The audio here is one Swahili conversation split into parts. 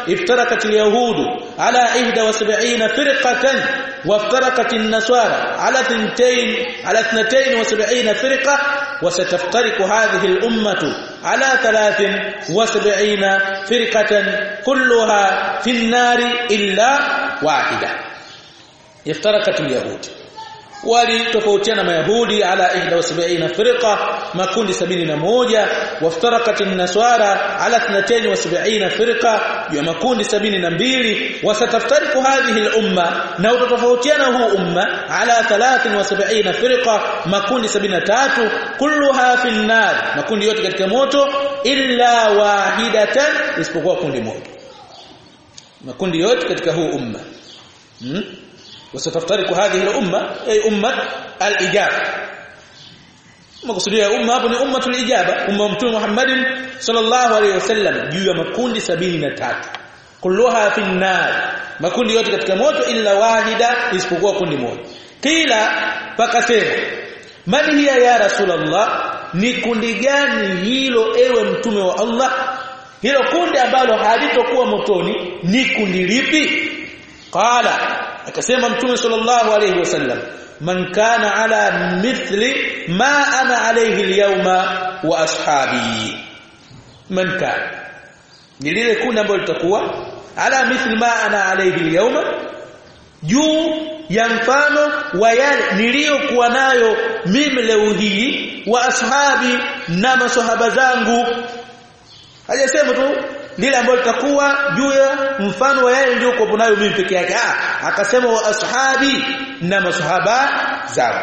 افترقت اليهود على 71 فرقة وافترقت النصارى على 2 على 72 فرقة وستفترق هذه الأمة على 73 فرقة كلها في النار إلا واحدة افترقت اليهود walitofautiana mayahudi ala 71 firqa makundi 71 waftarakat an-nasara ala 72 firqa ya makundi 72 wasataftariku hadhihi al-umma na utatofautiana huu umma ala 73 firqa makundi 73 kulluha fi an-nar makundi yote katika moto illa wahidatan isipokuwa kundi moja makundi yote katika huu umma hmm? وستفترق هذه الامه اي امه الاجابه makusudia umma hapo ni ummatul ijaba umma mtume Muhammad sallallahu alaihi wasallam juu ya makundi 73 kulluha fi nar makundi yote katika moto illa wahida isipokuwa kundi moja kila pakasema man hiya ya rasulullah ni kundi gani hilo ewe mtume wa Allah hilo kundi ambalo halitokuwa motoni ni kundi lipi qala akasema mtume sallallahu alayhi wasallam man kana ala mithli ma ana alayhi alyawma wa ashabi man kana ni lile kundi ambalo litakuwa ala mithli ma ana alayhi alyawma juu ya mfano wa yale niliyokuwa nayo mimi leo hii wa ashabi na maswahaba zangu hajasema tu lile ambalo litakuwa juu ya mfano wa yale niliyokuwa nayo mimi peke yake ah akasema wa ashabi na masahaba zangu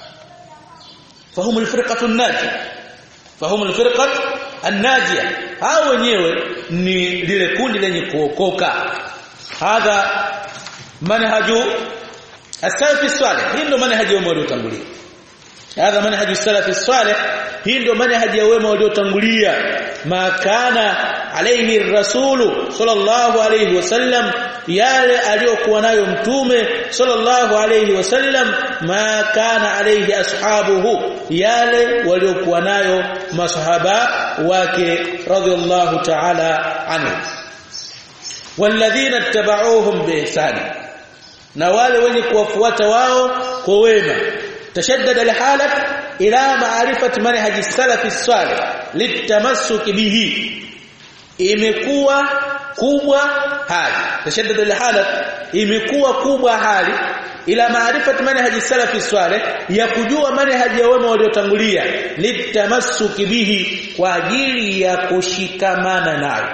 fahumu alfirqatu an-najiyah fahumu alfirqatu an-najiyah hao wenyewe ni lile kundi lenye kuokoka hadha manhaju as-salaf as-salih hii ndio manhaji wema waliotangulia hadha manhaju as-salaf as-salih hii ndio manhaji ya wema waliotangulia ma kana alayhi rasulu sallallahu alayhi wasallam yale aliyokuwa nayo mtume sallallahu alayhi wasallam ma kana alayhi ashabuhu yale waliokuwa nayo masahaba wake radhiallahu ta'ala anhu walladhina ittaba'uuhum biihsan na wale wenye kuwafuata wao kwa wema tashaddada alhalat ila ma'rifati manhaj as-salaf as-salih litamassuk bihi imekuwa kubwa hali tashaddad alhalat imekuwa kubwa hali ila maarifati manhaji salafi swaleh ya kujua manhaji ya wema waliotangulia litamassuki bihi kwa ajili ya kushikamana nayo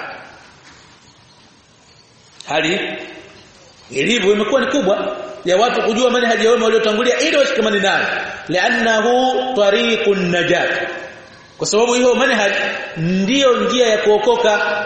hali ilivyo imekuwa ni kubwa ya watu kujua manhaji ya wema waliotangulia ili washikamane nayo li'annahu tariqun najat kwa sababu hiyo manhaj ndiyo njia ya kuokoka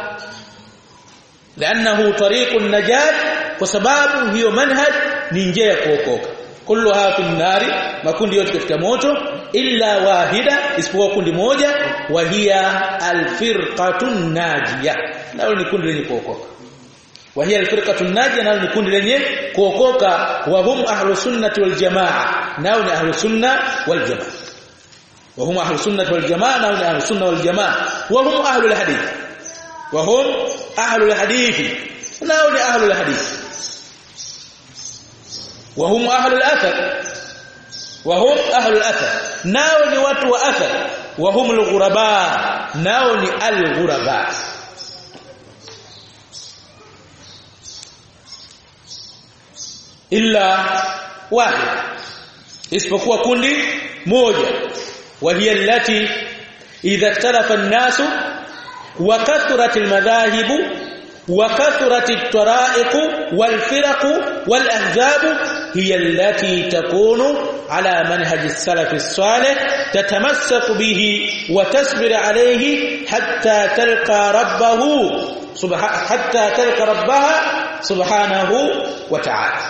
لانه طريق النجاه kwa sababu hiyo manhaj ni njia ya kuokoka kulluha fi nari makundi yote katika moto illa wahida isipokuwa kundi moja wa hiya alfirqatun najiyah nalo ni kundi lenye kuokoka wa hiya alfirqatun najiyah nalo ni kundi lenye kuokoka wa hum ahlus sunnati wal jamaa nao ni ahlus sunna wal jamaa وهم اهل السنه والجماعه نحن اهل السنه والجماعه وهم اهل الحديث وهم اهل الحديث نحن اهل الحديث وهم اهل الاثر وهم اهل الاثر nao ni watu wa athar وهم الغرباء nao ni al-ghuraba illa wahid isipokuwa kundi moja وهي التي إذا اختلف الناس وكثرت المذاهب وكثرت الطرائق والفرق والأحزاب هي التي تكون على منهج السلف الصالح تتمسك به وتصبر عليه حتى تلقى ربه حتى تلقى ربها سبحانه وتعالى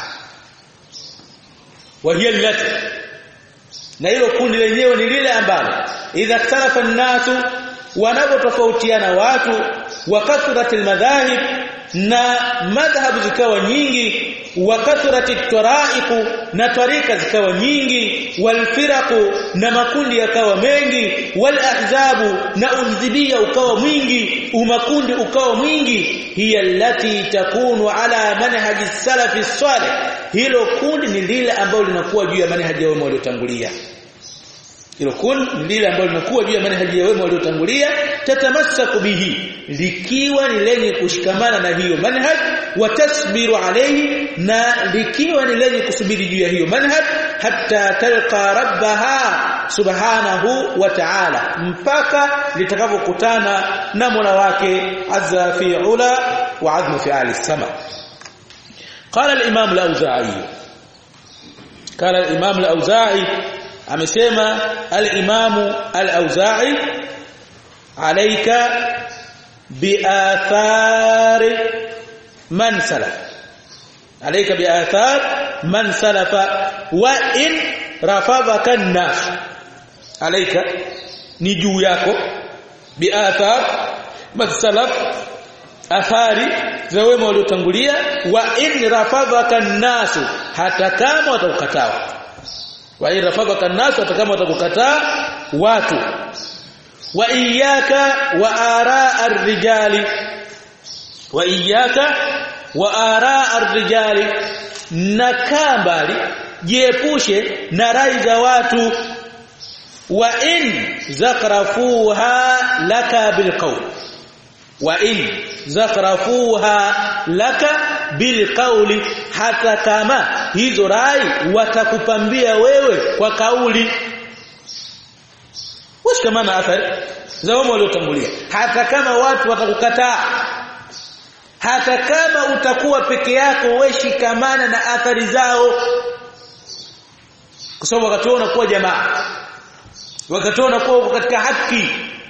وهي التي na hilo kundi lenyewe ni lile ambalo idha ikhtalafa an-nasu wanapotofautiana watu wa kathratil madhahib na madhhabu zikawa nyingi wa kathrati taraiqu na tarika zikawa nyingi wal firaqu na makundi yakawa mengi wal ahzabu na udhibia ukawa mwingi umakundi ukawa mwingi hiya allati takunu ala manhaji salafi salih hilo kundi ni lile ambalo linakuwa juu ya manhaji ya wema waliotangulia hilo kundi ni lile ambalo linakuwa juu ya manhaji ya wema waliotangulia tatamassaku bihi likiwa ni lenye kushikamana na hiyo manhaj watasbiru alayhi na likiwa ni lenye kusubiri juu ya hiyo manhaj hatta talqa rabbaha subhanahu wa ta'ala mpaka litakapokutana na Mola wake azza fi ula wa azmu fi ali sama قال الامام الاوزاعي قال الامام الاوزاعي amesema al-imam al-auza'i alayka biathar man salaf alayka biathar man salafa wa in rafadhaka an-nas alayka ni juu yako biathar man salaf athari za wema waliotangulia wa in rafadhaka an-nas hata kama watakukataa wa in rafadhaka an-nas hata kama watakukataa watu wa iyyaka wa araa ar-rijali wa iyyaka wa araa ar-rijali na kambali jiepushe na rai za watu wa in zakrafuha laka bilqawl wa in zakrafuha laka bilqauli hata kama hizo rai watakupambia wewe kwa kauli washikamana athari za wao waliotangulia hata kama watu watakukataa hata kama utakuwa peke yako wewe shikamana na athari zao kwa sababu wakati wao unakuwa jamaa wakati wao unakuwa uko katika haki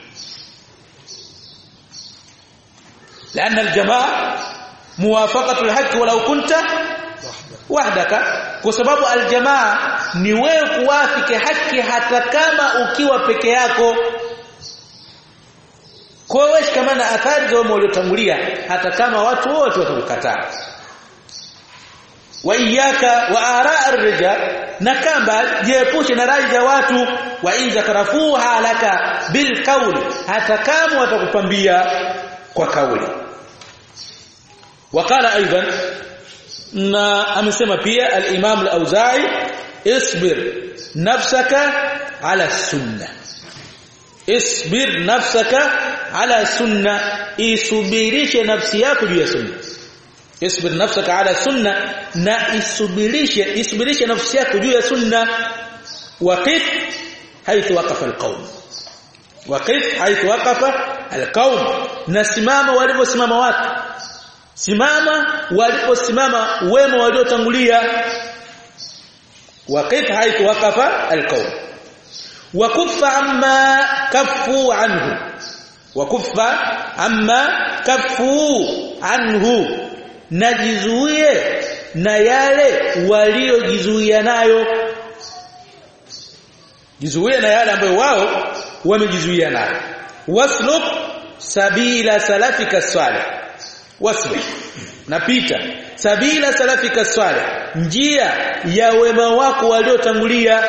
لأن الجماعة موافقة الحق ولو كنت وحدك kwa sababu aljamaa ni wewe kuwafiki haki hata kama ukiwa peke yako kwa wewe kama na athari za wao waliotangulia hata kama watu wote watakukataa wa iyyaka wa araa ar-rijal na kamba jiepushe na rai za watu wa in zakarafuha laka bil qawli hata kama watakupambia kwa kauli wakala aidan na amesema pia al-Imam al-Auza'i isbir nafsaka ala sunna isbir nafsaka ala sunna isubirishe nafsi yako juu ya sunna isbir nafsaka ala sunna na isubirishe isubirishe nafsi yako juu ya sunna waqif haythu waqafa al-qawm waqif haythu waqafa al-qawm nasimama waliposimama watu simama waliposimama wema waliotangulia waqif haythu waqafa alqawm wa kuffa amma kaffu anhu wa kuffa amma kaffu anhu najizuie na yale waliojizuia nayo jizuie na yale ambayo wao wamejizuia nayo wasluk sabila salafika salih wasbir napita sabila salafika salih njia ya wema wako waliotangulia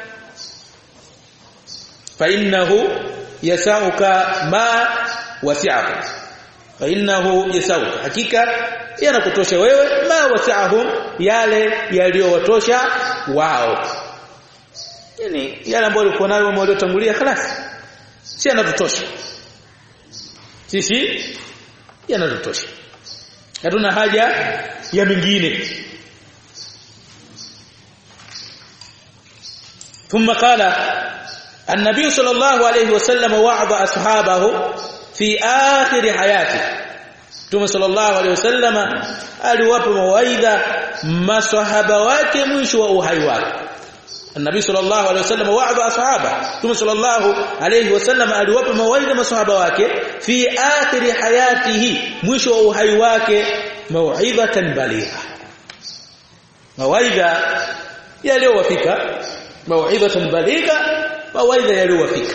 fa innahu yasauka ma wasi'ahu fa innahu yasauka hakika yanakutosha wewe ma wasi'ahum yale yaliyowatosha wao yani yale ambayo walikuwa nayo wema waliotangulia خلاص si yanatutosha sisi yanatutosha hatuna haja ya mingine ثم قال النبي صلى الله عليه وسلم وعظ اصحابه في اخر حياته ثم صلى الله عليه وسلم aliwapa mawaidha maswahaba wake mwisho wa uhai wake النبي صلى الله عليه وسلم وعظ اصحابه ثم صلى الله عليه وسلم aliwapa mawaidha maswahaba wake fi akhir hayatihi mwisho wa uhai wake mauidhatan baligha mawaidha yaliyowafika mauidhatan baligha mawaidha yaliyowafika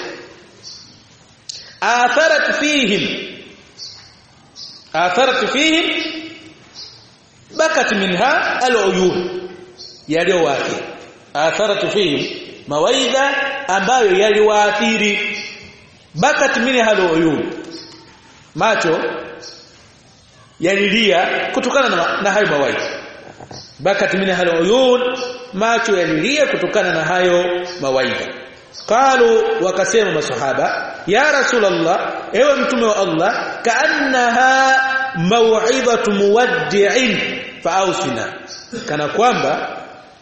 atharat fihim atharat fihim bakat minha aluyun yaliyowafika atharat fihim mawaidha ambayo yaliwaathiri bakat minha aluyun macho yalilia kutokana na, na hayo mawaidha bakat min al-uyun macho yalilia kutokana na hayo mawaidha qalu wakasema masahaba ya rasulullah ewe mtume wa Allah kaannaha mau'izatu muwaddi'in fa'ausina kana kwamba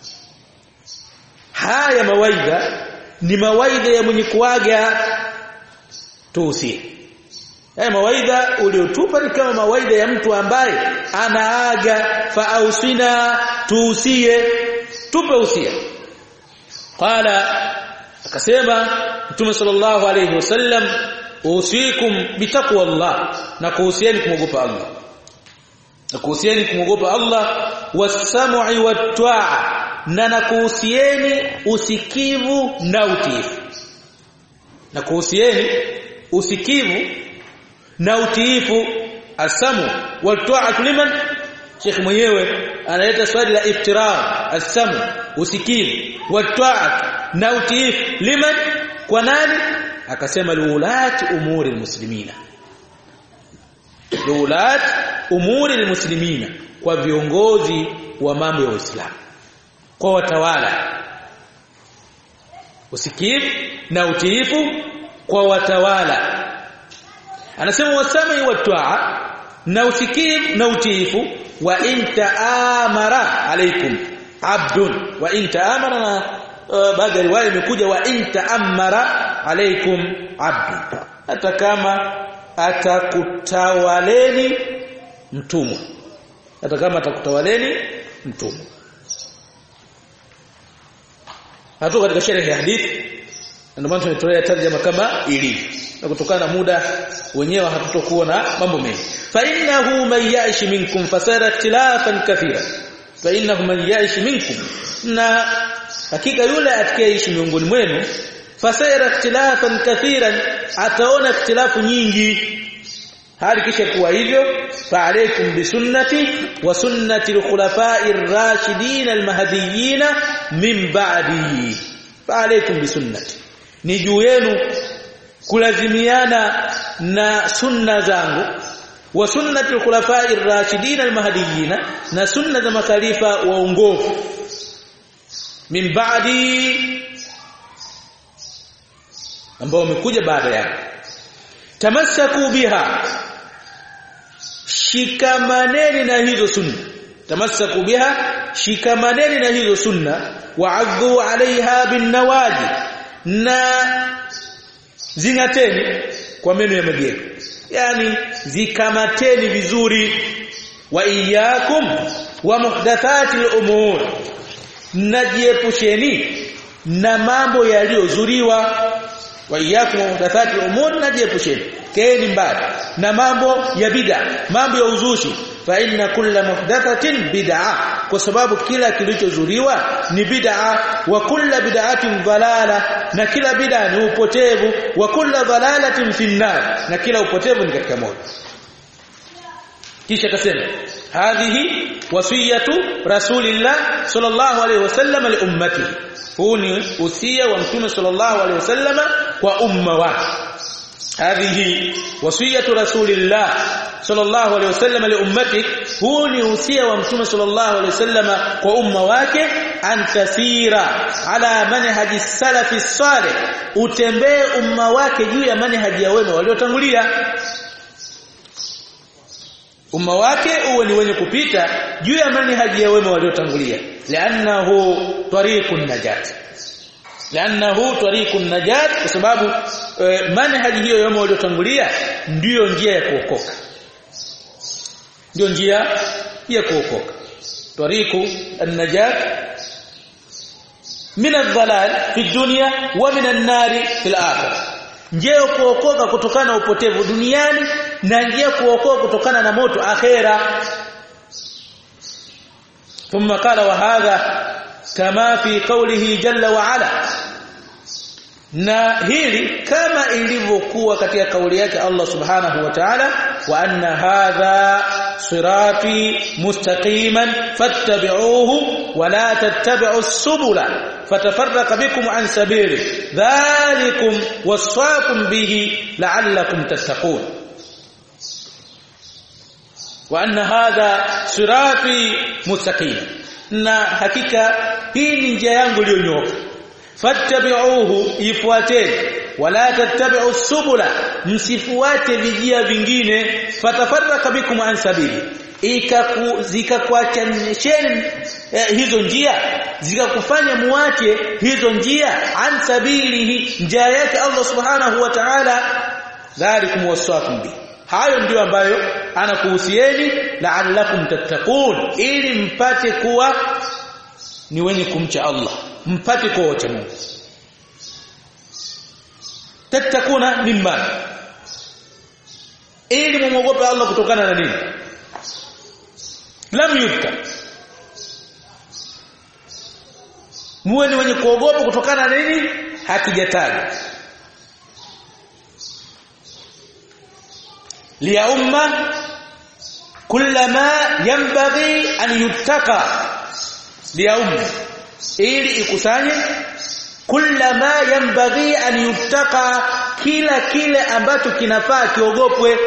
haya mawaidha ni mawaidha ya mwenye kuaga tuusie haya mawaidha uliotupa ni kama mawaidha ya mtu ambaye anaaga fa'ausina tuusie tupe usia qala akasema mtume sallallahu alayhi wasallam usikum bitaqwa Allah na kuhusieni kumogopa Allah na kuhusieni kumogopa Allah wasam'i wat-ta'a na nakuhusieni usikivu na utiifu na kuhusieni usikivu na utiifu asamu wat-ta'a liman Sheikh mwenyewe analeta swali la iftirar asamu usikivu wat-ta'a na utiifu liman kwa nani akasema liulati umuri almuslimina liulati umuri almuslimina kwa viongozi wa mambo ya Uislamu kwa watawala usikivu na utiifu kwa watawala anasema wasami wa taa na usikivu na utiifu wa intaamara alaikum abdun wa intaamara na uh, baadhi ya riwaya imekuja wa intaamara alaikum abdun hata kama atakutawaleni mtumwa hata kama atakutawaleni mtumwa hatu katika sherehe ya hadithi ndio maana tumetolea tarjama kama ilivyo na kutokana na muda wenyewe hatutokuwa na mambo mengi fa innahu man ya'ish minkum fasara ikhtilafan kathira fa innahu man ya'ish minkum na hakika yule atakayeishi miongoni mwenu fasara ikhtilafan kathiran ataona ikhtilafu nyingi hali kisha kuwa hivyo fa alaykum bi sunnati wa sunnati al-khulafa'i ar-rashidin al-mahdiyyin min ba'di fa alaykum bi sunnati ni juu yenu kulazimiana na sunna zangu wa sunnati al-khulafa'i ar-rashidin al-mahdiyyin na sunna za makhalifa waongofu min ba'di ambao wamekuja baada yangu tamassaku biha shikamaneni na hizo sunna tamassaku biha shikamaneni na hizo sunna wa'adhu 'alayha bin nawaji na zingateni kwa meno ya magego yani zikamateni vizuri wa iyyakum wa muhdathati al-umur najiepusheni na mambo yaliyozuriwa wa iyyakum wa muhdathati al-umur najiepusheni keni mbali na mambo ya bid'a mambo ya uzushi fa inna kulla muhdathatin bid'a kwa sababu kila kilichozuriwa ni bid'a wa kulla bid'atin dhalala na kila bid'a ni upotevu wa kulla dhalalatin finnar na kila upotevu ni katika moto kisha akasema hadhihi wasiyatu rasulillah sallallahu alayhi wasallam li ummati huu ni usia wa mtume sallallahu alayhi wasallam kwa umma wake هذه وصيه رسول الله صلى الله عليه وسلم لامتك هو ni usia wa mtume sallallahu alaihi wasallam kwa umma wake antasira ala manhaji salafi salih utembee umma wake juu ya manhaji ya wema waliotangulia umma wake uwe ni wenye kupita juu ya manhaji ya wema waliotangulia li'annahu tariqun najat li'annahu tariqun najat kwa sababu e, manhaji hiyo yao waliotangulia ndiyo njia ya kuokoka ndiyo njia ya kuokoka tariqu an-najat min adh-dhalal fi dunya wa min an-nar fi al-akhirah njia ya kuokoka kutokana na upotevu duniani na njia kuokoka kutokana na moto akhera ثم قال وهذا كما في قوله جل وعلا na hili kama ilivyokuwa katika kauli yake Allah subhanahu wa ta'ala wa anna hadha sirati mustaqiman fattabi'uhu wa la tattabi'us subula fatafarraqa bikum an sabili dhalikum wasaqum bihi la'allakum tattaqun wa anna hadha sirati mustaqim na hakika hii ni njia yangu iliyonyoka fattabi'uhu ifuateni wala tattabi'u subula msifuate vijia vingine fatafarraka bikum an sabili zikakuachanisheni eh, hizo njia zikakufanya muache hizo njia an sabilihi njia yake Allah subhanahu wa ta'ala dhalikum wasaqum bi hayo ndio ambayo anakuhusieni la'allakum tattaqun ili mpate kuwa ni wenye kumcha Allah mpate kuwa wacha Mungu tattakuna mimma ili mumwogope Allah kutokana na nini lam yudka muwe ni wenye kuogopa kutokana na nini hakijatajwa liya umma kullama yanbaghi an yuttaka liya umma ili ikusanye kullama yanbaghi an yuttaka kila kile ambacho kinafaa kiogopwe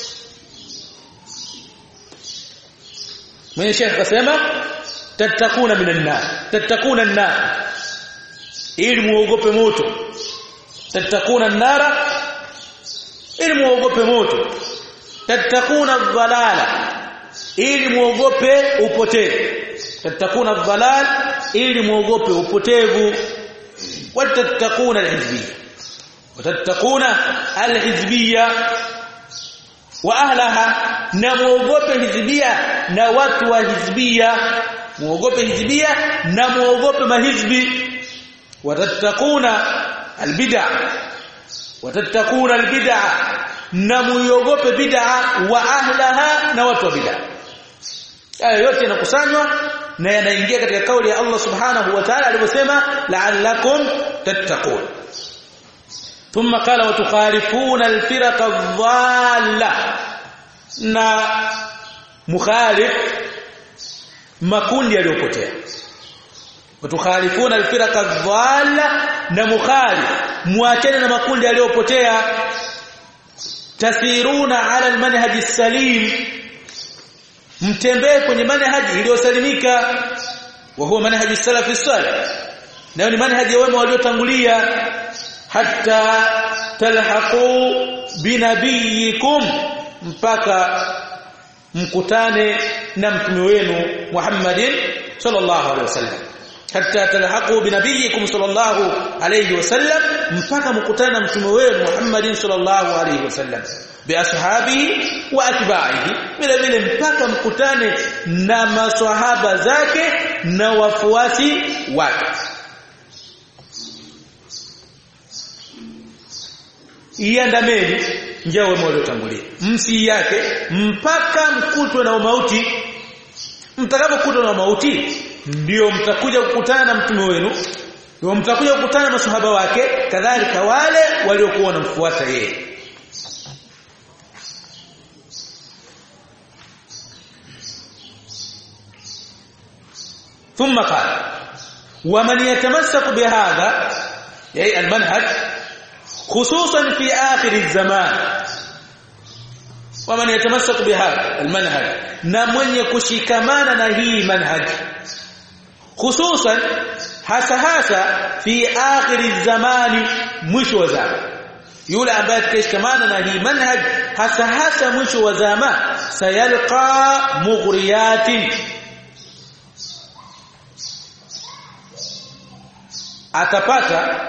mwenye shekh akasema tattakuna minan nar tattakuna an-nar ili muogope moto tattakuna an-nara ili muogope moto tattakuna dhalala ili muogope upotevu tattakuna dhalal ili muogope upotevu watattakuna al-hizbiyya watattakuna al-hizbiyya wa ahlaha na muogope hizbia na watu wa hizbia muogope hizbia na muogope mahizbi watattakuna albid'a watattakuna albid'a na muogope bid'a wa ahlaha na watu wa bid'a haya yote yanakusanywa na yanaingia katika kauli ya Allah subhanahu wa ta'ala aliposema la'allakum tattaqun ثم قال وتخالفون الفرق الضاله na mukhalif makundi yaliyopotea watukhalifuna alfirqa dhalla na mukhalif muachane na makundi yaliyopotea tasiruna ala almanhaj salim mtembee kwenye manhaji iliyosalimika wa huwa manhaji salafi salih nayo ni manhaji ya wema waliotangulia hatta talhaqu binabiyikum mpaka mkutane na mtume wenu Muhammadin sallallahu alaihi wasallam hatta talhaqu binabiyikum sallallahu alaihi wasallam mpaka mkutane na mtume wenu Muhammadin sallallahu alaihi wasallam biashabihi wa atba'ihi vile vile mpaka mkutane na maswahaba zake na wafuasi wake iandameni njia wema waliotangulia msi yake mpaka mkutwe na mauti mtakapokutwa na mauti ndio mtakuja kukutana na mtume wenu ndio mtakuja kukutana na masahaba wake kadhalika wale waliokuwa wanamfuata yeye ثم قال ومن يتمسك بهذا أي المنهج خصوصا في آخر الزمان ومن يتمسك بهذا المنهج na mwenye kushikamana na hii manhaj hususan hasa hasa fi akhir zamani mwisho wa zama yule ambaye atakayeshikamana na hii manhaj hasa hasa mwisho wa zama sayalqa mughriyatin atapata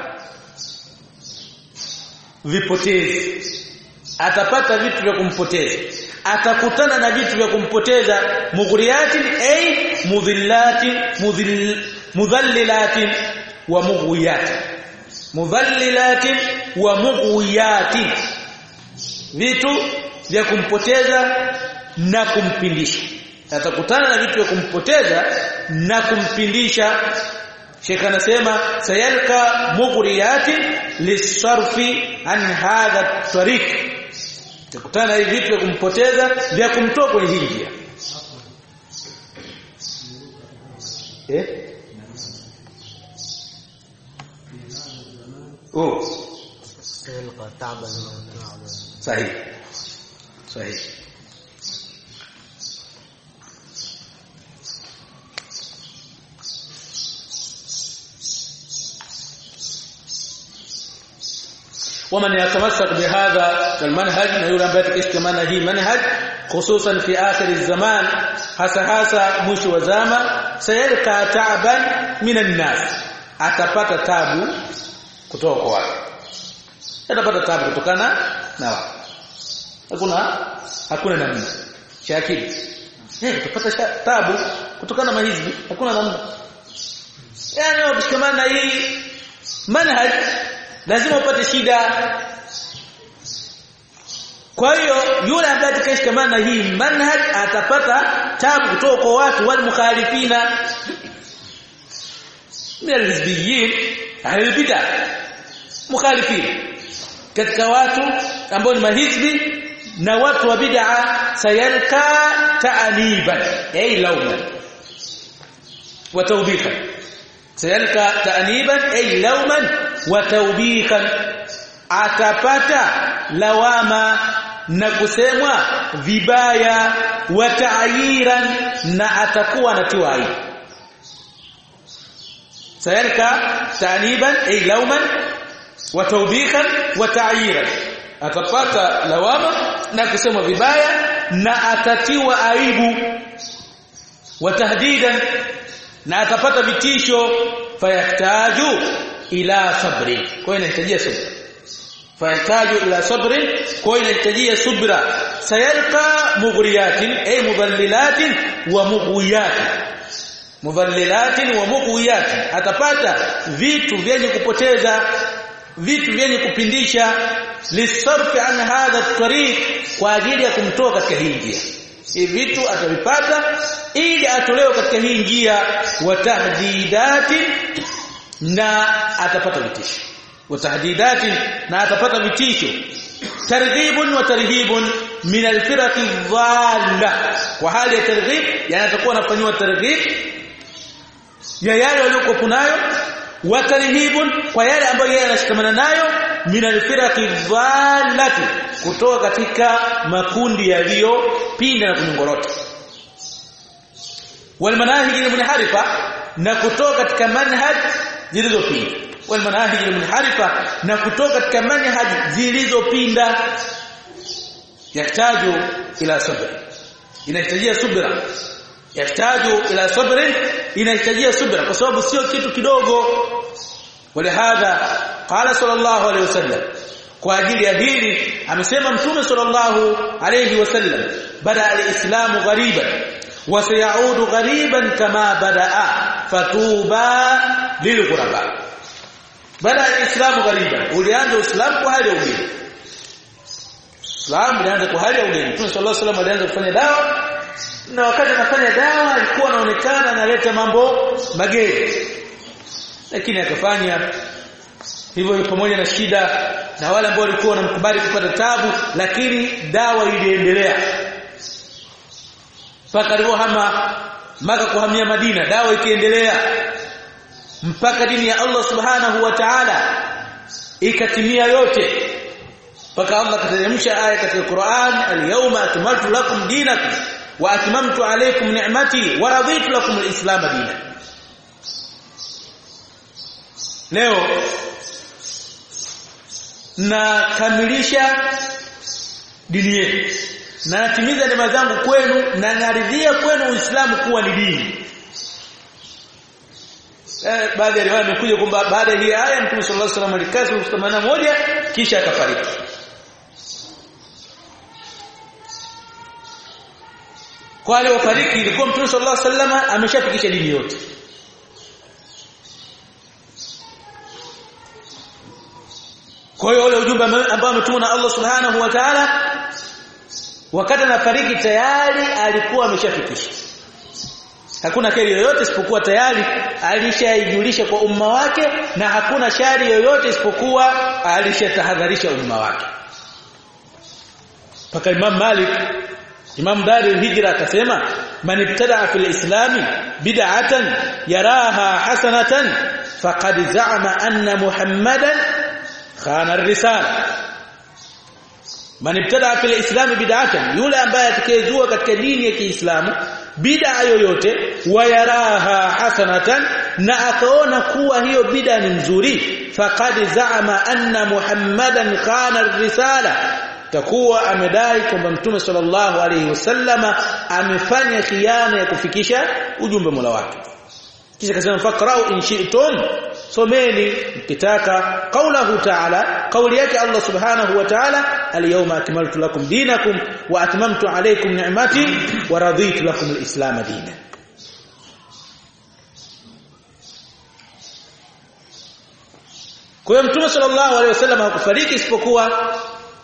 vipotezi atapata vitu vya kumpoteza atakutana na vitu vya kumpoteza mughriyatin ay mudhillatin mudhill mudhallilatin wa mughwiyatin mudhallilatin wa mughwiyatin vitu vya kumpoteza na kumpindisha atakutana na vitu vya kumpoteza na kumpindisha Sheikh anasema sayalka mughriyati lisarfi an hadha tariq tukutana hivi vitu vya kumpoteza vya kumtoa kwenye hii njia eh oh sayalqa ta'ban sahihi sahihi ومن يتمسك بهذا المنهج na yule ambaye atakishikamana hii manhaj hususan fi akhir الزمان hasa hasa mwisho wa zama sayalka ta'ban minan nas atapata tabu kutoka kwa watu atapata tabu kutokana na watu hakuna hakuna namna shakili eh utapata tabu kutokana na mahizbi hakuna namna yani ukishikamana na hii manhaj lazima upate shida kwa hiyo yule ambaye atakayeshikamana na hii manhaj atapata tabu kutoka kwa watu wal mukhalifina min alhizbiyyin ahli bid'ah mukhalifin katika watu ambao ni mahizbi na watu wa bid'a sayalka ta'niban ay lawman wa tawbikan sayalka ta'niban ay lawman wa tawbikan atapata lawama na kusemwa vibaya wa ta'yiran na atakuwa anatiwa aibu sayalka ta'niban ay lawman wa tawbikan wa ta'yiran atapata lawama na kusema vibaya na atatiwa aibu wa tahdidan na atapata vitisho fayahtaju ila sabri kwa inahitajia subra fayahtaju ila sabri kwa inahitajia subra sayalqa mughriyatin ay mudallilatin wa mughwiyatin mudallilatin wa mughwiyatin atapata vitu vyenye kupoteza vitu vyenye kupindisha lisarfi an hadha at-tariq kwa ajili ya kumtoa katika hii njia hivi vitu atavipata ili atolewe katika hii njia wa tahdidati na atapata vitisho wa tahdidati na atapata vitisho targhibun wa tarhibun min al-firaqi dhalla kwa hali ya targhib yani atakuwa anafanywa targhib ya yale waliokuwa nayo wa tarhibun kwa yale ambayo yeye anashikamana nayo min al-firaqi dhallati kutoka katika makundi yaliyopinda na kunyongorota wal manahij al-munharifa na kutoka katika manhaj zilizopinda wal manahij al-munharifa na kutoka katika manhaj zilizopinda yahtaju ila sabr inahitajia subra yahtaju ila sabr inahitajia subra kwa sababu sio kitu kidogo ولهذا قال صلى الله عليه وسلم kwa ajili ya hili amesema mtume sallallahu alayhi wasallam bada alislamu ghariban wa sayaudu ghariban kama badaa fatuba lilghuraba bada alislamu ghariban ulianza uislamu kwa hali ya ugeni Islam ulianza kwa hali ya ugeni mtume sallallahu alayhi wasallam alianza kufanya dawa na wakati anafanya dawa alikuwa anaonekana analeta mambo mageni lakini akafanya hivyo pamoja na shida na wale ambao walikuwa wanamkubali kupata tabu lakini dawa iliendelea mpaka alipohama maka kuhamia Madina dawa ikiendelea mpaka dini ya Allah subhanahu wa ta'ala ikatimia yote mpaka Allah kateremsha aya katika Qur'an al-yawma akmaltu lakum dinakum wa atmamtu alaykum ni'mati wa raditu lakum al-islam dinan leo na kamilisha dini yetu na natimiza neema zangu kwenu na naridhia kwenu Uislamu kuwa ni dini eh, baadhi ya riwaya imekuja kwamba baada ya hii aya Mtume sallallahu alaihi wasallam alikaa siku moja kisha akafariki kwa wale wafariki ilikuwa Mtume sallallahu alaihi wasallam ameshafikisha dini yote Kwa hiyo ule ujumbe ambao ametumwa na Allah Subhanahu wa Ta'ala wakati anafariki tayari alikuwa ameshafikisha. Hakuna kheri yoyote isipokuwa tayari alishaijulisha kwa umma wake na hakuna shari yoyote isipokuwa alishatahadharisha umma wake. Paka Imam Malik Imam Dari al-Hijra akasema man ibtada fil islami bid'atan yaraha hasanatan faqad za'ama anna Muhammadan khana ar-risala man ibtada fil islam bid'atan yule ambaye atakayezua katika dini ya Kiislamu bid'a yoyote wayaraha hasanatan na akaona kuwa hiyo bid'a ni nzuri faqad zaama anna muhammadan khana risala takuwa amedai kwamba mtume sallallahu alayhi wasallama amefanya khiana ya kufikisha ujumbe Mola wake kisha akasema faqra'u in shi'tum someni mkitaka qaulahu ta'ala kauli yake Allah subhanahu wa ta'ala al-yawma akmaltu lakum dinakum wa atmamtu alaykum ni'mati wa raditu lakum al-islam dinan Kwa hiyo Mtume sallallahu alaihi wasallam hakufariki isipokuwa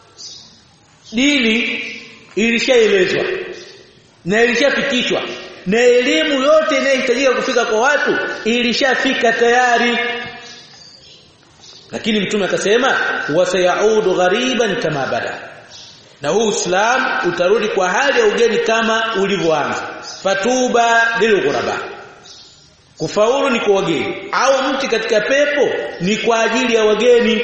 dini ilishaelezwa na ilishafikishwa na elimu yote inayohitajika kufika kwa watu ilishafika tayari lakini mtume akasema wasayaudu ghariban kama bada na huu Uislamu utarudi kwa hali ya ugeni kama ulivyoanza fatuba lilghuraba kufaulu ni kwa wageni au mti katika pepo ni kwa ajili ya wageni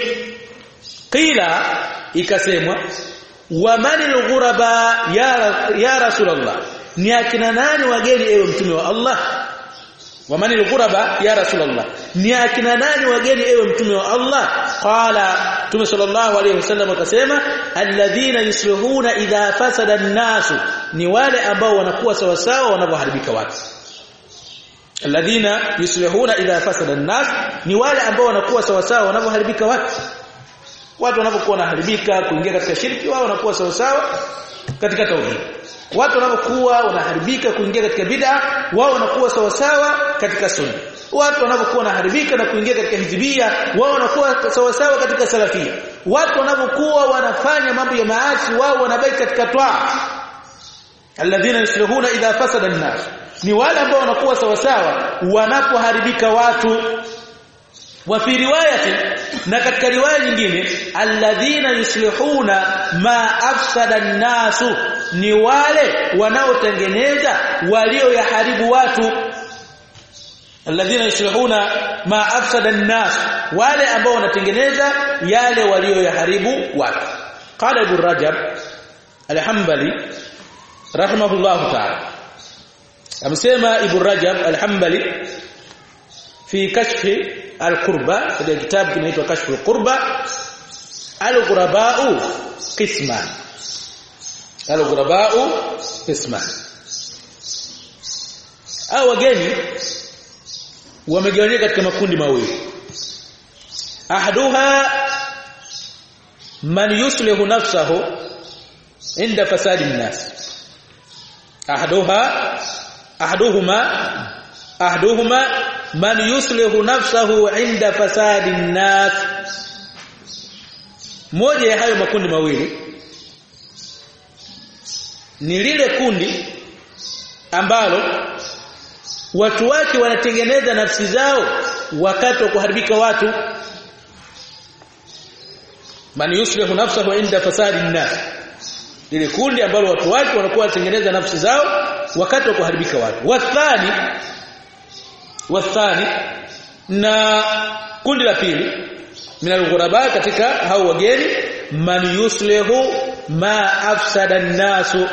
kila ikasemwa wa manil ghuraba ya, ya rasulullah ni akina nani wageni ewe mtume wa Allah wa manil ghuraba ya rasulullah ni akina nani wageni ewe mtume wa Allah qala mtume sallallahu alayhi wasallam akasema alladhina yuslihuna idha fasada an-nasu ni wale ambao wanakuwa sawa sawa wanapoharibika watu alladhina yuslihuna idha fasada an-nas ni wale ambao wanakuwa sawa sawa wanapoharibika watu watu wanapokuwa wanaharibika kuingia katika shirki wao wanakuwa sawa sawa katika tauhid watu wanapokuwa wanaharibika kuingia katika bid'a wao wanakuwa sawa sawa katika sunna watu wanapokuwa wanaharibika na kuingia katika hizbia wao wanakuwa sawa sawa katika salafia watu wanapokuwa wanafanya mambo ya maasi wao wanabaki katika twaa alladhina yuslihuna idha fasada an-nas ni wale ambao wanakuwa sawa sawa wanapoharibika watu wa fi riwayati na katika riwaya nyingine alladhina yuslihuna ma afsada an-nasu ni wale wanaotengeneza walioyaharibu watu alladhina yuslihuna ma afsada an-nas wale ambao wanatengeneza yale walioyaharibu watu qala ibn rajab al-hanbali rahimahullah ta'ala amesema ibn rajab al-hanbali fi kashfi al-qurba katika kitabu kinaitwa kashfu al-qurba al-ghuraba'u qisman al-ghuraba'u qisman au wageni wamegawanyika katika makundi mawili ahaduha man yuslihu nafsahu inda fasadi an-nas ahaduha ahaduhuma ahaduhuma man yuslihu nafsahu inda fasadi an-nas moja ya hayo makundi mawili ni lile kundi ambalo watu wake wanatengeneza nafsi zao wakati wa kuharibika watu man yuslihu nafsahu inda fasadi an-nas lile kundi ambalo watu wake wanakuwa wanatengeneza nafsi zao wakati wa kuharibika watu wathani wathani na kundi la pili minal ghuraba katika hao wageni man yuslihu ma afsada an-nasu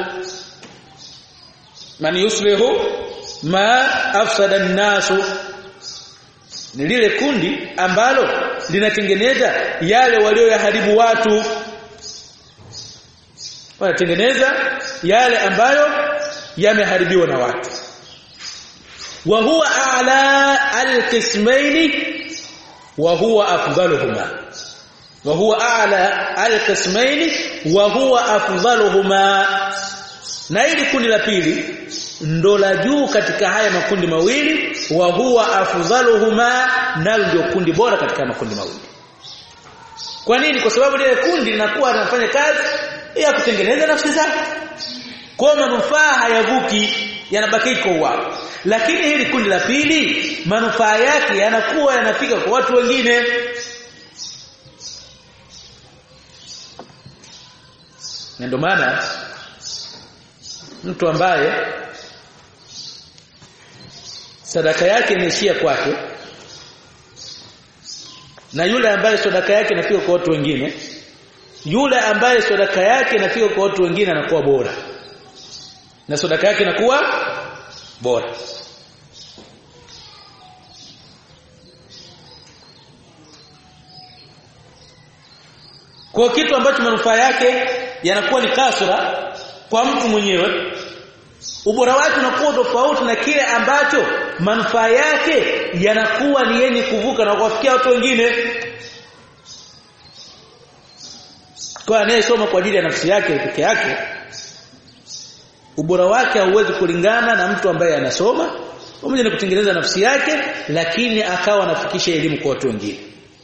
man yuslihu ma afsada an-nasu ni lile kundi ambalo linatengeneza yale walioyaharibu watu wanatengeneza yale ambayo yameharibiwa na watu wa huwa a'la al-qismayn wa huwa afdaluhuma wa huwa a'la al-qismayn wa huwa afdaluhuma na hili kundi la pili ndo la juu katika haya makundi mawili wa huwa afdaluhuma nalo ndio kundi bora katika makundi mawili kwa nini kwa sababu lile kundi linakuwa linafanya kazi ya kutengeneza nafsi zake kwa manufaa hayavuki yanabaki kwa wao lakini hili kundi la pili manufaa yake yanakuwa yanafika kwa watu wengine na ndio maana mtu ambaye sadaka yake inaishia kwake na yule ambaye sadaka yake inafika kwa watu wengine yule ambaye sadaka yake inafika kwa watu wengine anakuwa bora na sadaka yake inakuwa bora kwa kitu ambacho manufaa yake yanakuwa ni kasra kwa mtu mwenyewe ubora wake unakuwa tofauti na kile ambacho manufaa yake yanakuwa ni yenye kuvuka na kuwafikia watu wengine kwa anayesoma kwa ajili ya nafsi yake peke yake ubora wake hauwezi kulingana na mtu ambaye anasoma pamoja na kutengeneza nafsi yake lakini akawa anafikisha elimu kwa watu wengine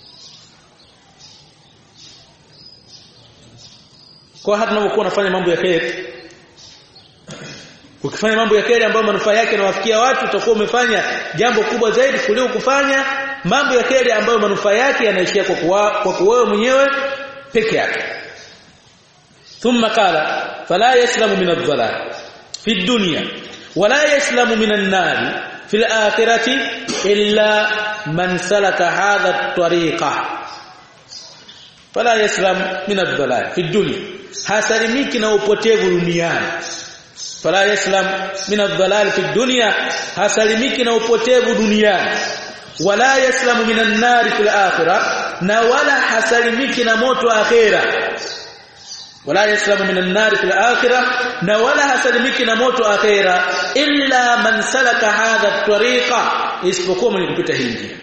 kwa hata unapokuwa unafanya mambo ya kheri ukifanya mambo ya kheri ambayo manufaa yake yanawafikia watu utakuwa umefanya jambo kubwa zaidi kuliko kufanya mambo ya kheri ambayo manufaa yake yanaishia kwa kuwa, kwa kuwewe mwenyewe peke yake thumma qala fala yaslamu min adh-dhalal fi ad-dunya wala yaslamu min an-nar fi al-akhirati illa man salaka hadha at-tariqa fala yaslam min adh-dhalal fi ad-dunya hasalimiki na upotevu duniani fala yaslam min adh-dhalal fi ad-dunya hasalimiki na upotevu duniani wala yaslamu min an-nar fi al-akhirah na wala hasalimiki na moto akhira wala yaslamu min an-nar fi al-akhirah na wala hasalimiki na moto akhira illa man salaka hadha at-tariqa isipokuwa mwenye kupita hii njia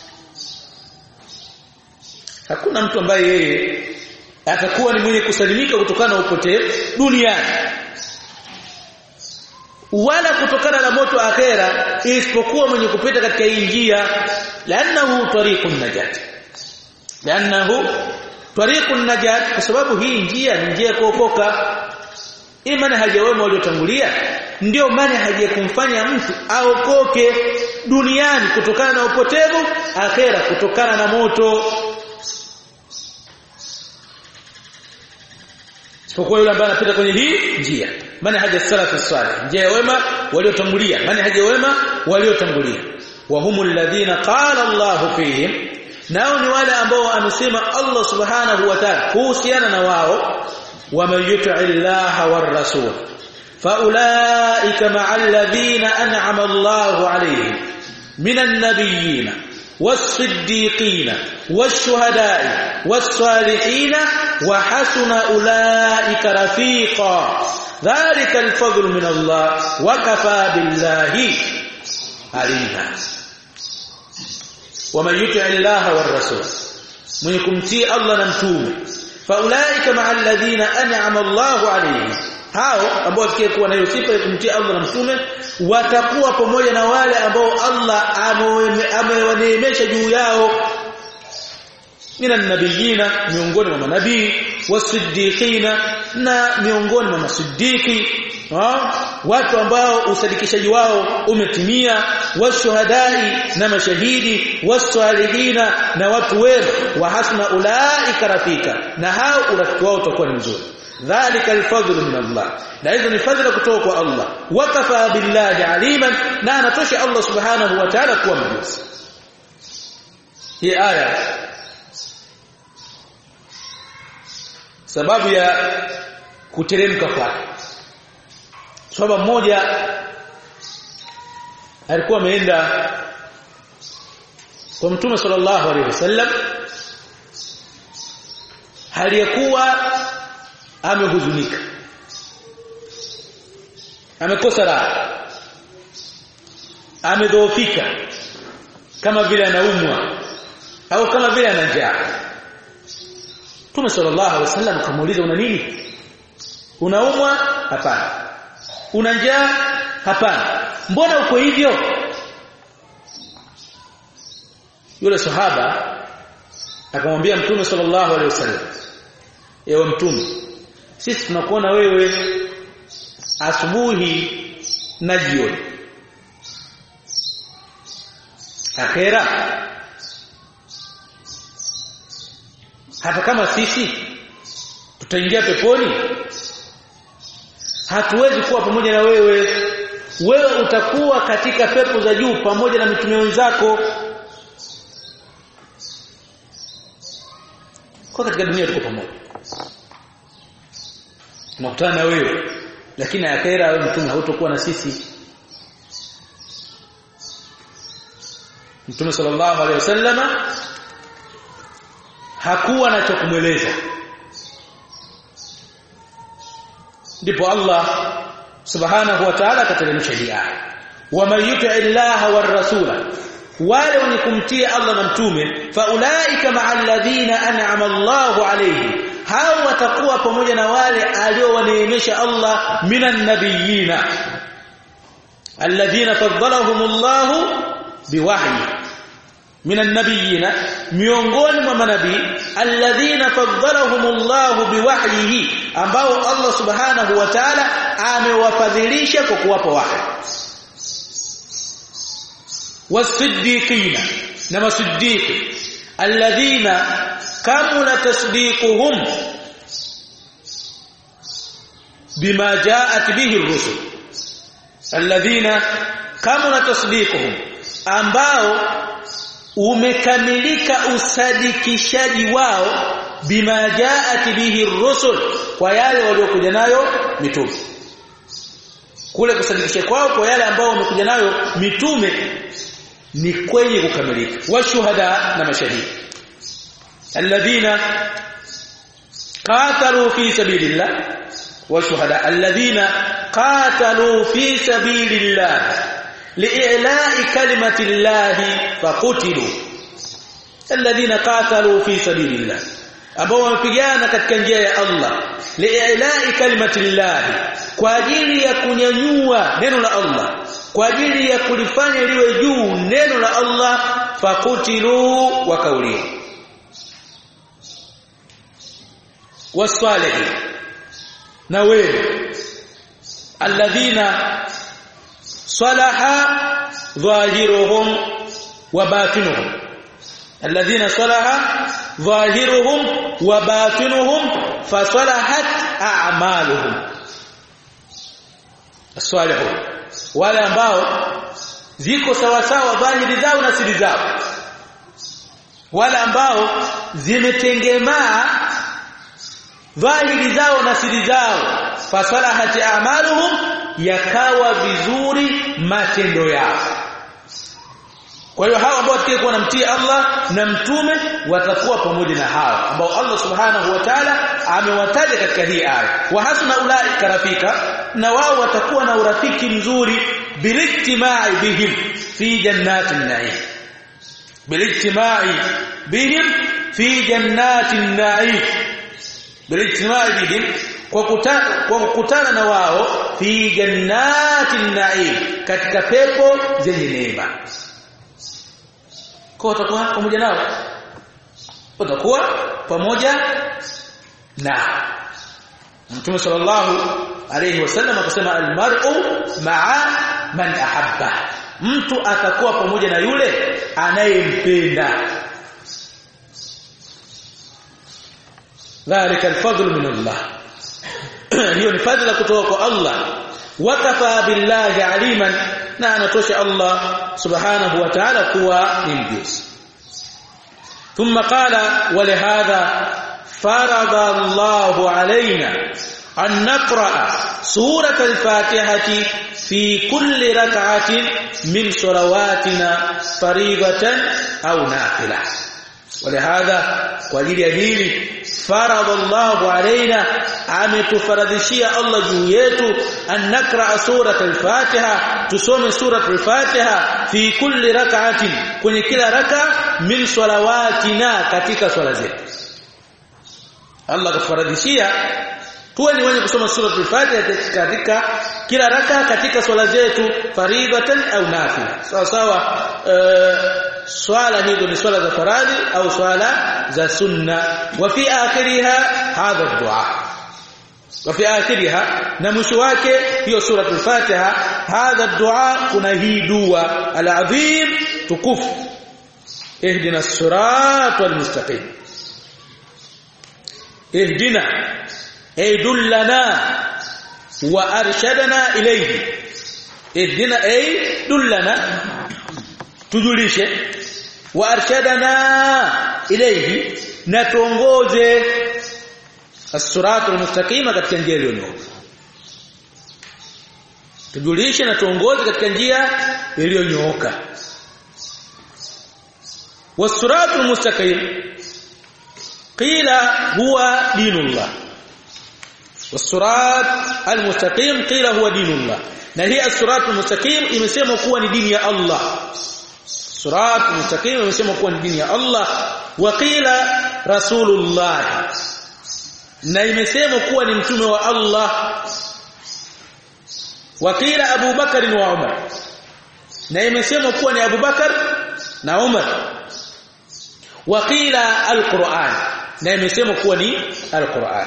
hakuna mtu ambaye yeye atakuwa ni mwenye kusalimika kutokana na upotevu duniani wala kutokana na moto akhera isipokuwa mwenye kupita katika hii njia lanahu tariqun najat lanahu tariqun najat kwa sababu hii njia ni njia ya kuokoka imani hajawema waliotangulia ndio maana haja kumfanya mtu aokoke duniani kutokana na upotevu akhera kutokana na moto isipokuwa yule ambaye anapita kwenye hii njia maana haja salafu salih njia ya wema waliotangulia maana haja wema waliotangulia wa humul ladhina qala Allah fihim nao ni wale ambao amesema Allah subhanahu wa ta'ala kuhusiana na wao waman yuti'i Allah war rasul faulaika ma'al ladhina an'ama Allah alayhim minan nabiyyin والصديقين والشهداء والصالحين وحسن أولئك رفيقا ذلك الفضل من الله وكفى بالله عليما ومن يطع الله والرسول من يكمتي الله نمتوم فاولئك مع الذين انعم الله عليهم hao ambao wakiwa na hiyo sifa ya kumtii Allah na mtume watakuwa pamoja na wale ambao Allah amewaneemesha juu yao minan nabiyina miongoni mwa manabii wasiddiqina na miongoni mwa masiddiqi watu ambao usadikishaji wao umetimia washuhadai na mashahidi wasalihina na watu wema wa hasna ulaika rafika na hao urafiki wao utakuwa ni mzuri dhalika alfadlu min Allah na hizo ni fadhila kutoka kwa Allah wakafa billahi aliman na anatosha Allah subhanahu wa ta'ala kuwa mjuzi hii aya sababu ya kuteremka kwake sababu mmoja alikuwa ameenda kwa mtume sallallahu alaihi wasallam hali ya kuwa amehuzunika amekosa raha amedhoofika kama vile anaumwa au kama vile ana njaa Mtume sallallahu alaihi wasallam akamuuliza una nini unaumwa hapana una njaa hapana mbona uko hivyo yule sahaba akamwambia mtume sallallahu alaihi wasallam ewe mtume sisi tunakuona wewe asubuhi na jioni akhera hata kama sisi tutaingia peponi hatuwezi kuwa pamoja na wewe wewe utakuwa katika pepo za juu pamoja na mitume wenzako kwa katika dunia tuko pamoja tunakutana na wewe lakini akhera wewe mtume hautakuwa na sisi Mtume sallallahu alaihi wasallama hakuwa na cha kumweleza ndipo Allah subhanahu wa ta'ala akateremsha hii aya waman yuti illaha war rasula wale wenye kumtii Allah na mtume faulaika ma'al ladhina an'ama Allahu alayhi hao watakuwa pamoja na wale aliowaneemesha Allah minan nabiyina alladhina faddalahumullahu biwahyi minan nabiyina miongoni mwa manabii alladhina faddalahumullahu biwahyihi ambao Allah subhanahu wa ta'ala amewafadhilisha kwa kuwapa wahyi wasiddiqina na masiddiqi alladhina kamula tasdiquhum bima jaat bihi ar-rusul alladhina kamula tasdiquhum ambao umekamilika usadikishaji wao bima jaat bihi ar-rusul kwa yale waliokuja nayo mitume kule kusadikisha kwao kwa yale ambao wamekuja nayo mitume ni kwenye kukamilika washuhada na mashahidi alladhina qatalu fi sabilillah washuhada alladhina qatalu fi sabilillah li'ila'i kalimati llahi faqutilu alladhina qatalu fi sabilillah ambao wamepigana katika njia ya Allah li'ila'i kalimati llahi kwa ajili ya kunyanyua neno la Allah kwa ajili ya kulifanya liwe juu neno la Allah fakutilu wakauliwa wasalihin na wewe alladhina salaha dhahiruhum wa batinuhum alladhina salaha dhahiruhum wa batinuhum fasalahat a'maluhum as-salihun wale ambao ziko sawa sawa dhahiri zao na siri zao wale ambao zimetengemaa dhahiri zao na siri zao fasalahati a'maluhum yakawa vizuri matendo yao kwa hiyo hao ambao watakayekuwa namtii Allah na mtume watakuwa pamoja na hao ambao Allah subhanahu wa ta'ala amewataja katika hii aya wa hasuna ulaika rafika na wao watakuwa na urafiki mzuri bilijtimai bihim fi jannatin na'im bilijtimai bihim fi jannatin na'im bilijtimai bihim kwa kutana kwa kukutana na wao fi jannatin na'im katika pepo zenye neema kwa utakuwa pamoja nao utakuwa pamoja na Mtume sallallahu alayhi wasallam akasema almar'u ma'a man ahabba mtu atakuwa pamoja na yule anayempenda dhalika alfadlu min Allah hiyo ni fadhila kutoka kwa Allah wakafa billahi aliman na anatosha Allah subhanahu wa ta'ala kuwa ni mjuzi ثم قال ولهذا فرض الله علينا أن نقرأ سورة الفاتحة في كل ركعة من صلواتنا فريضة أو نافلة ولهذا ولي هيلي فرض الله علينا ametufaradhishia Allah juu yetu an nakra surat al-Fatiha tusome surat al-Fatiha fi kulli rak'atin kwenye kila raka min salawatina katika swala zetu Allah kafaradhishia tuwe ni wenye kusoma surat al-Fatiha katika kila raka katika swala zetu faridatan au nafila sawa sawa swala hizo ni swala za faradhi au swala za sunna wa fi akhiriha hadha ad-du'a wa fi akhiriha na mwisho wake hiyo sura al-Fatiha hadha ad-du'a kuna hii dua al-azim tukufu ihdina as-siratal mustaqim ihdina ay dullana wa arshadana ilayhi ihdina ay dullana tujulishe wa arshadana ilayhi na tuongoze as-siratal mustaqima katika njia iliyonyooka tujulishe na tuongoze katika njia iliyonyooka was-siratal mustaqim qila huwa dinullah wasurat almustaqim qila huwa dinullah na hii as-sirat almustaqim imesemwa kuwa ni dini ya Allah sirat almustaqim imesemwa kuwa ni dini ya Allah wa qila rasulullah na imesemwa kuwa ni mtume wa Allah wa qila Abu Bakar wa Umar na imesemwa kuwa ni Abu Bakar na Umar wa qila alquran na imesemwa kuwa ni alquran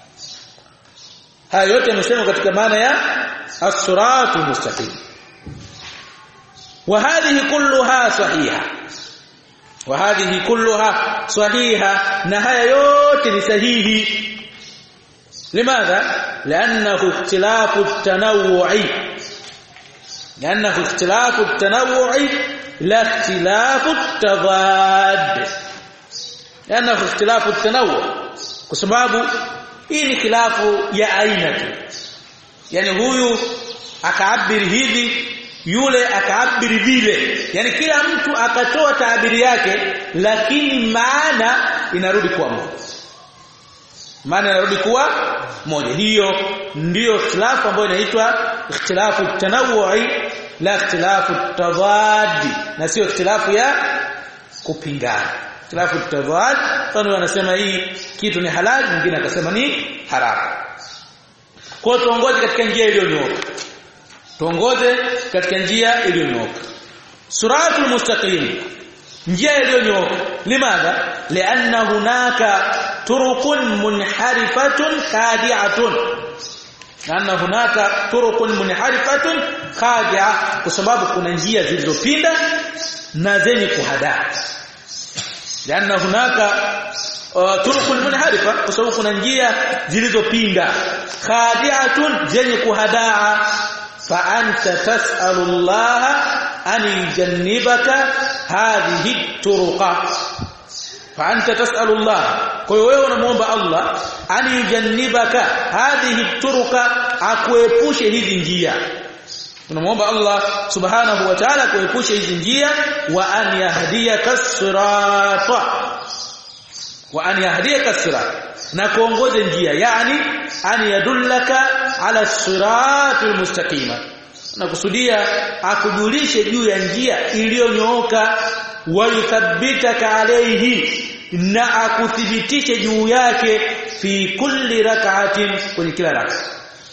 haya yote yamesemwa katika maana ya as-siratu mustaqim wa hadhihi kulluha sahiha wa hadhihi kulluha sahiha na haya yote ni sahihi لماذا لانه اختلاف التنوع لانه اختلاف التنوع لا اختلاف التضاد لانه اختلاف التنوع kwa sababu hii ni khilafu ya aina tu yani huyu akaabiri hivi yule akaabiri vile yani kila mtu akatoa taabiri yake lakini maana inarudi kuwa moja maana inarudi kuwa moja hiyo ndiyo ikhtilafu ambayo inaitwa ikhtilafu tanawui la ikhtilafu tadad na sio ikhtilafu ya kupingana ikhtilafu tadad kwani wanasema hii kitu ni halali mwingine akasema ni haramu kwa tuongoze katika njia iliyonyooka tuongoze katika njia iliyonyooka suratul mustaqim njia iliyonyooka limadha lianna hunaka turuqun munharifatun khadi'atun lianna hunaka turuqun munharifatun khadi'a kwa sababu kuna njia zilizopinda na zenye kuhadaa lianna hunaka uh, turuqun munharifa kwa sababu kuna njia zilizopinda khadi'atun zenye kuhadaa fa anta tas'alu Allah an yujannibaka hadhihi turuqa fa anta tas'alu Allah kwa hiyo wewe unamuomba Allah an yujannibaka hadhihi turuqa akuepushe hizi njia unamuomba Allah subhanahu wa ta'ala kuepusha hizi njia wa an yahdiyaka sirata wa an yahdiyaka sirata na kuongoze njia yani an yadullaka ala siratil mustaqima na kusudia akujulishe juu ya njia iliyonyooka wa yuthabbitaka alayhi na akuthibitishe juu yake fi kulli rak'atin kwenye kila raka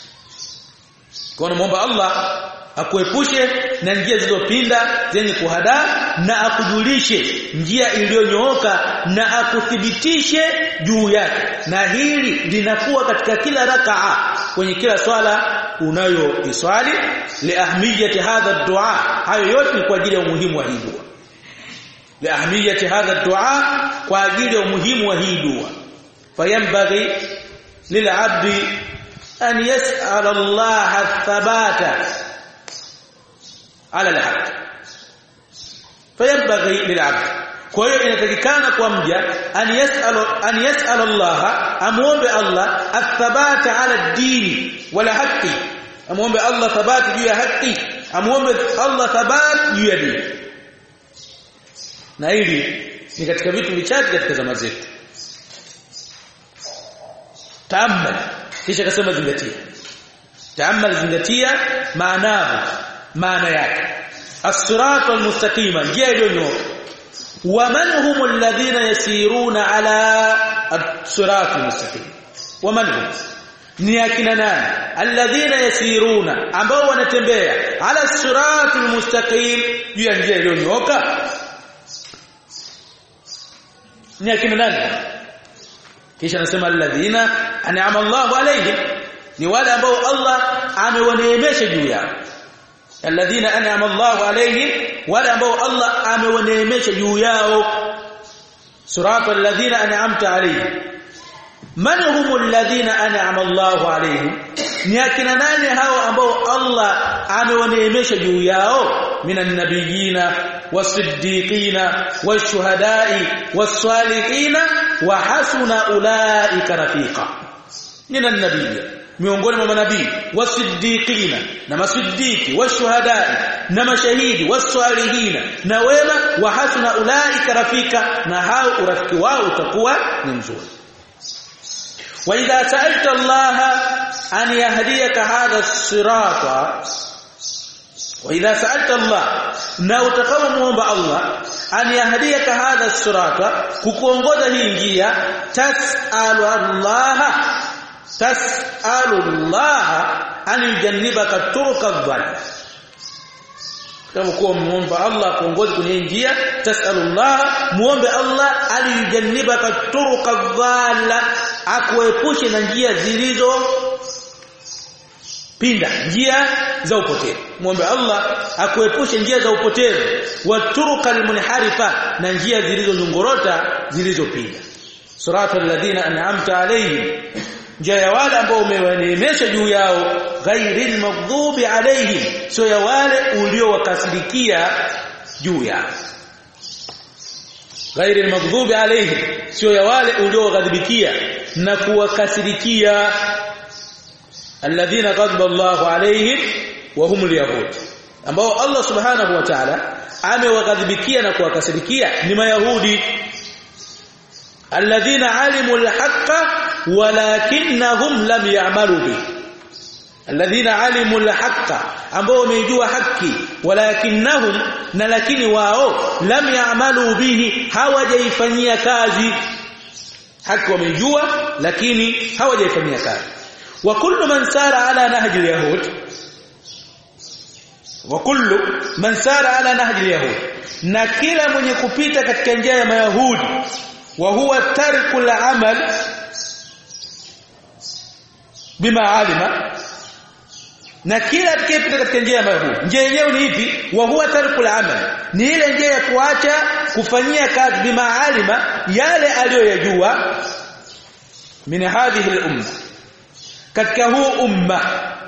kwa muomba Allah akuepushe na njia zilizopinda zenye kuhada na akujulishe njia iliyonyooka na akuthibitishe juu yake na hili linakuwa katika kila rakaa kwenye kila swala unayoiswali liahmiyati hadha dua hayo yote ni kwa ajili ya umuhimu wa hii dua liahmiyati hadha dua kwa ajili ya umuhimu wa hii dua fayambaghi lil'abdi an yas'ala Allah athabata ala alhaq fayambaghi lil'abd kwa hiyo inatakikana kwa mja an yas'al an yas'al Allah amuombe Allah athabata ala dini wala haki amuombe Allah thabati juu ya haki amuombe Allah thabati juu ya dini na hili ni katika vitu vichache katika zama zetu taamal kisha akasema zingatia taamal zingatia maanahu maana yake as-sirata al-mustaqima njia iliyonyooka waman hum alladhina yasiruna ala as-sirata al-mustaqim waman hum ni akina nani alladhina yasiruna ambao wanatembea ala as-sirata al-mustaqim juu ya njia iliyonyooka ni akina nani kisha anasema alladhina an'ama Allahu alayhim ni wale ambao Allah amewaneemesha juu yao alladhina an'ama Allahu alayhim wale ambao Allah amewaneemesha juu yao surata alladhina an'amta alayhim man hum alladhina an'ama Allahu alayhim ni akina nani hao ambao Allah amewaneemesha juu yao minan nabiyina wasiddiqina washuhada'i was-salihina wa hasuna ulaika rafiqa minan nabiyina miongoni mwa manabii wasiddiqina na masiddiqi washuhadai na mashahidi wasalihina na wema wa hasuna ulaika rafika na hao urafiki wao utakuwa ni mzuri wa idha sa'alta Allah an yahdiyaka hadha as-sirata wa idha sa'alta Allah na utakapomuomba Allah an yahdiyaka hadha as-sirata kukuongoza hii njia tas'alu Allah tas'alu Allah an yujannibaka turqa dhal kama kuwa muomba Allah kuongoza kwenye njia tasalullah muombe Allah alijannibaka turuka dhalla akuepushe na njia zilizo pinda njia za upotevu muombe Allah akuepushe njia za upotevu wa turuka almunharifa na njia zilizonyongorota zilizopinda suratul ladina an'amta alayhim njia ya wale ambao umewaneemesha juu yao ghairil maghdubi alaihim sio ya wale uliowakasirikia juu yao ghairil maghdubi alaihim sio ya wale ulioghadhibikia na kuwakasirikia alladhina ghadaba Allahu alaihim wa humul yahud ambao Allah subhanahu wa ta'ala amewaghadhibikia na kuwakasirikia ni mayahudi alladhina alimu alhaqqa walakinnahum lam ya'malu bi alladhina alimu alhaqqa ambao wamejua haki walakinnahum na lakini wao lam ya'malu bihi hawajaifanyia kazi haki wamejua lakini hawajaifanyia kazi wa kullu man sara ala nahji alyahud wa kullu man sara ala nahji alyahud na kila mwenye kupita katika njia ya mayahudi wa huwa tarkul amal bima alima na kila atakayepita katika njia ya mayahudi njia yenyewe ni ipi wa huwa tarkul amal ni ile njia ya kuacha kufanyia kazi bima alima yale aliyoyajua min hadhihi al-umma katika huu umma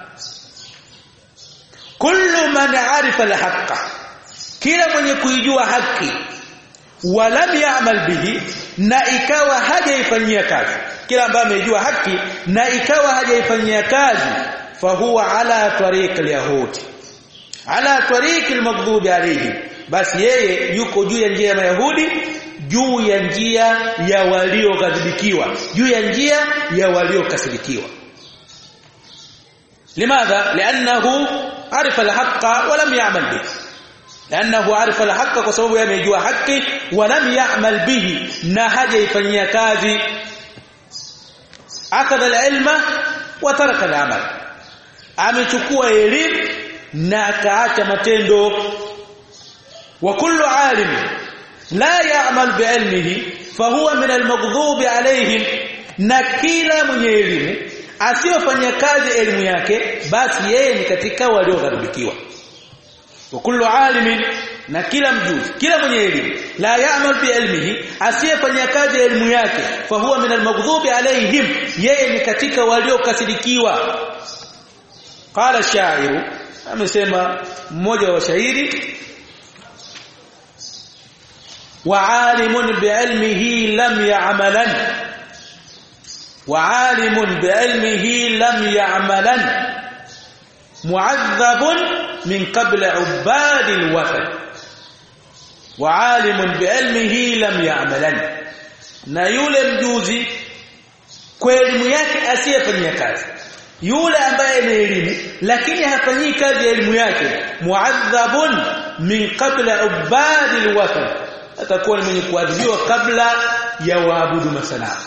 kullu man arifa al-haqqa kila mwenye kuijua haki walam ya'mal bihi na ikawa hajaifanyia kazi kila ambaye amejua haki na ikawa hajaifanyia kazi fahuwa ala tariq al-yahud ala tariq al-maghdub alayhi basi yeye yuko juu ya njia ya mayahudi juu ya njia ya walioghadhibikiwa juu ya njia ya waliokasirikiwa limadha li'annahu arifa al-haqqa wa lam ya'mal bihi لانه عرف الحق kwa sababu yamejua haki walam ya'mal bihi na hajaifanyia kazi akadha al-ilma wa taraka al-amal amechukua elimu na akaacha matendo wa kullu alim la ya'mal bi'ilmihi fahuwa min al-maghdubi alayhim na kila mwenye elimu asiyofanya kazi elimu yake basi yeye ni katika waliogharibikiwa wa kullu alimin na kila mjuzi kila mwenye elimu la ya'mal bi ilmihi asiyefanya kazi ya elimu yake fa huwa min almaghdubi alaihim yeye ni katika waliokasirikiwa qala shairu amesema mmoja wa shairi wa alimun bi ilmihi lam ya'malan wa alimun bi ilmihi lam ya'malan mu'adhabun min qabl ubadi alwathan wa alimun biilmihi lam ya'malan na yule mjuzi kwa elimu yake asiyefanyia kazi yule ambaye ni elimu lakini hafanyii kazi ya elimu yake mu'adhabun min qabla ubadi alwathan atakuwa ni mwenye kuadhibiwa kabla ya waabudu masanamu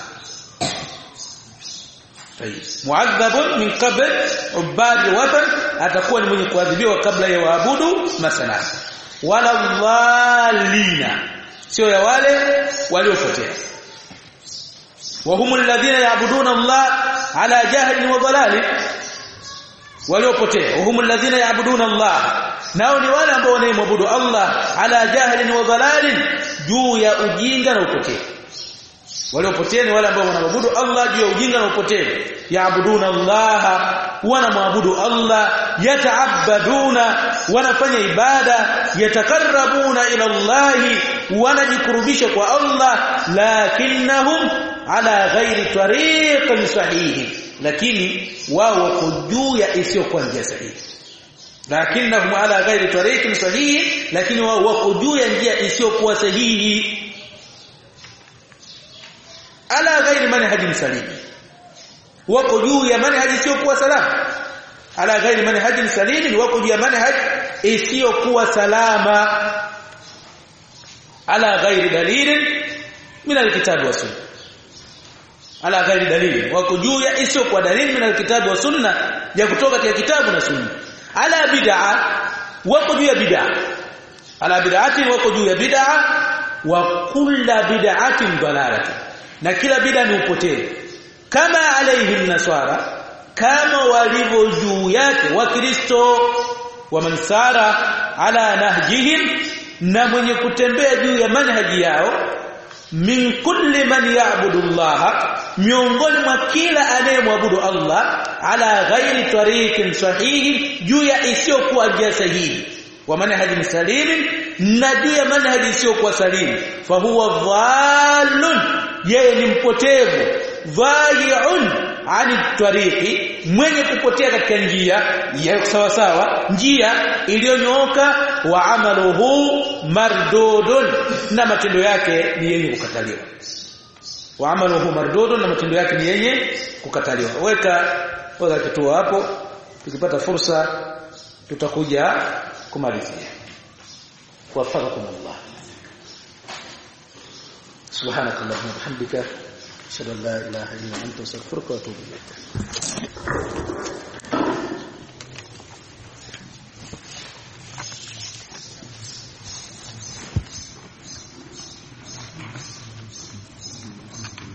muadhabun min qabl ubadi watan atakuwa ni mwenye kuadhibiwa kabla ya waabudu masanamu wala dhalina sio ya wale waliopotea wa humul ladhina ya'buduna Allah ala jahlin wa dhalali waliopotea wa humul ladhina ya'buduna Allah nao ni wale ambao wanaabudu Allah ala jahlin wa dhalalin juu ya ujinga na upotevu waliopotea ni wale ambao wanaabudu Allah juu ya ujinga na upotevu yaabuduna Allah wanamwabudu Allah yataabaduna wanafanya ibada yatakarrabuna ila Allah wanajikurubisha kwa Allah lakinnahum ala ghairi tariqin sahihi lakini wao wako juu ya isiyokuwa njia sahihi lakinnahum ala ghairi tariqin sahihi lakini wao wako juu ya njia isiyokuwa sahihi ala ghairi manhajin salim wako juu ya manhaji isiyokuwa salama ala ghairi manhajin salim wako juu ya manhaj isiyokuwa salama ala ghairi dalilin min alkitabi wa sunna ala ghairi dalili wako juu ya isiyokuwa dalili min alkitabi wa sunna ya kutoka katika kitabu na sunna ala bid'a wako juu ya bid'a ala bid'atin wako juu ya bid'a wa kulla bid'atin dalalatun na kila bid'a ni upotevu kama alayhi nasara kama walivyo juu yake wakristo wa mansara ala nahjihim na mwenye kutembea juu ya manhaji yao min kulli man ya'budu Allah miongoni mwa kila anayemwabudu Allah ala ghairi tariqin sahihi juu ya isiyokuwa njia sahihi wa manhaji salim na juu ya manhaji isiyokuwa salim fa huwa dhallun yeye ni mpotevu dhayi'un ani tariqi mwenye kupotea katika njia ya sawa sawa njia iliyonyooka wa amaluhu mardudun na matendo yake ni yenye kukataliwa wa amaluhu mardudun na matendo yake ni yenye kukataliwa weka weka kituo hapo tukipata fursa tutakuja kumalizia wafaqakum Allah سبحانك اللهم وبحمدك اشهد ان لا اله الا انت استغفرك واتوب اليك